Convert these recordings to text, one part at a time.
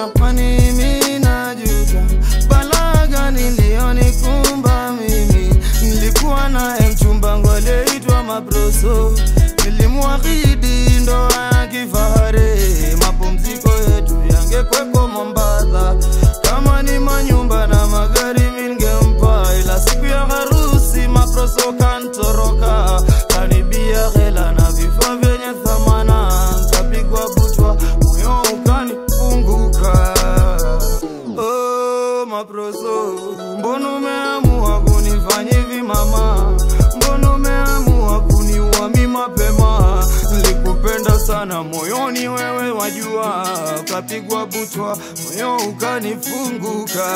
kwani mimi najuta balaa gani iliyonikumba mimi nilikuwa naye mchumba wangu aliyeitwa Mabroso nilimwahidi ndoa ya kifahari mapumziko yetu yangekweko Mombasa kama ni manyumba na magari mingempa ila siku ya harusi Mabroso kantoroka kanibia hela na vifaa vyenye thamana kapigwa butwa moyo ukanifunguka Oh, maproso, mbona umeamua kunifanya hivi mama? Mbona umeamua kuniua mi mapema? Nilikupenda sana moyoni, wewe wajua, ukapigwa butwa, moyo ukanifunguka.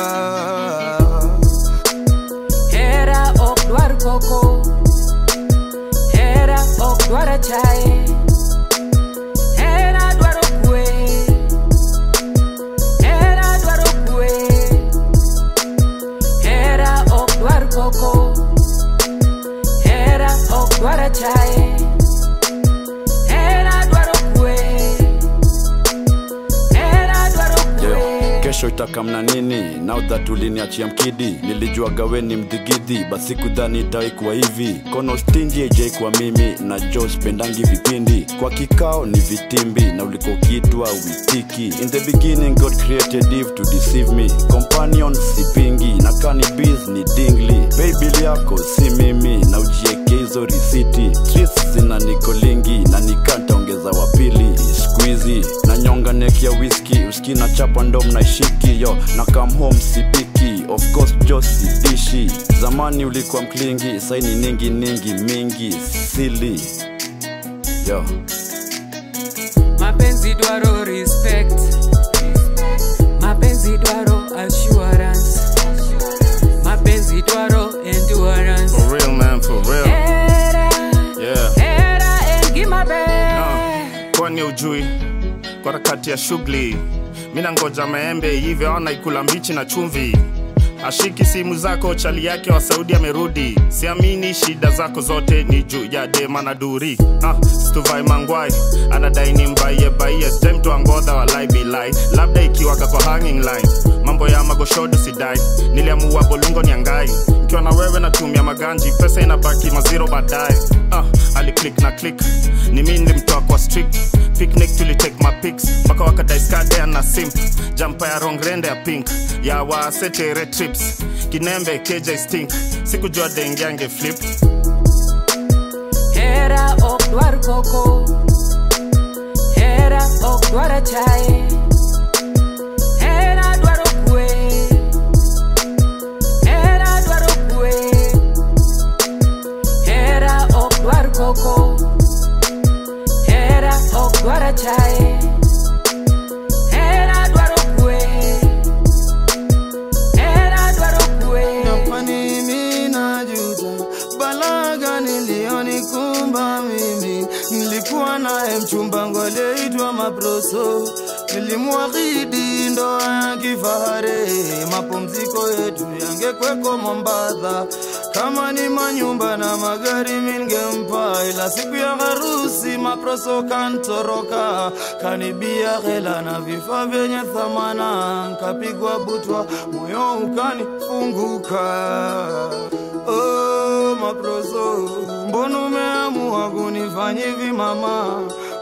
Hera ok dwar koko Hera ok dwar achaye Hera dwaro kwe Hera dwaro kwe Hera ok dwar koko Hera ok dwar achaye Hera dwaro kwe Hera dwaro Yo, kwe kesho itakamna nini now that uliniachia mkidi nilijua gaweni mdhigidhi basi kudhani itaikuwa hivi kono stingi kwa mimi na jo spendangi vipindi kwa kikao ni vitimbi na ulikuwa ukiitwa witiki in the beginning god created eve to deceive me companion sipingi na kani biz ni dingli babil yako si mimi na ujieke hizo risiti streets zina nikolingi na nikantaongeza wapili squeezy na nyonga neki ya whisky uski na chapa ndo mnaishiki yo na come home sipiki of course jo sidishi zamani ulikuwa mklingi saini ningi ningi mingi sili yo mapenzi dwaro respect mapenzi dwaro assurance mapenzi dwaro endurance For real, man, for real. era Yeah. era engimabe kwani ujui kwa harakati ya shughuli mina ngoja maembe hivyo ona ikula mbichi na chumvi ashiki simu zako chali yake wa saudi amerudi siamini shida zako zote ni juu ya dema na duri ah, stuvai mangwai anadai ni mbaie baie stemtwangodha walai bilai labda ikiwaka kwa hanging line mambo ya magoshodo sidai niliamua bolungo niangai ikiwa na wewe natumia maganji pesa inabaki maziro baadaye ah, aliclik na click ni mi nilimtoa kwa strict picnic tulitake mapics mpaka wakadaiskadea na simp jampa ya rongrende ya pink ya wasetere trips kinembe kj stink sikujua dengiange flip era ok dwar koko era ok dwar achaye era dwaro kwe era dwaro kwe era ok dwar koko era ok dwar achaye era dwaro kwe era dwaro kwe Na kwani mimi najuta balaa gani iliyonikumba mimi nilikuwa naye mchumba wangu aliyeitwa Mabroso nilimwahidi ndoa ya kifahari mapumziko yetu yangekweko Mombasa kama ni manyumba na magari mingempa ila siku ya harusi Mabroso kantoroka kanibia hela na vifaa vyenye thamana nkapigwa butwa moyo ukanifunguka Oh, maproso, mbona umeamua kunifanya hivi mama?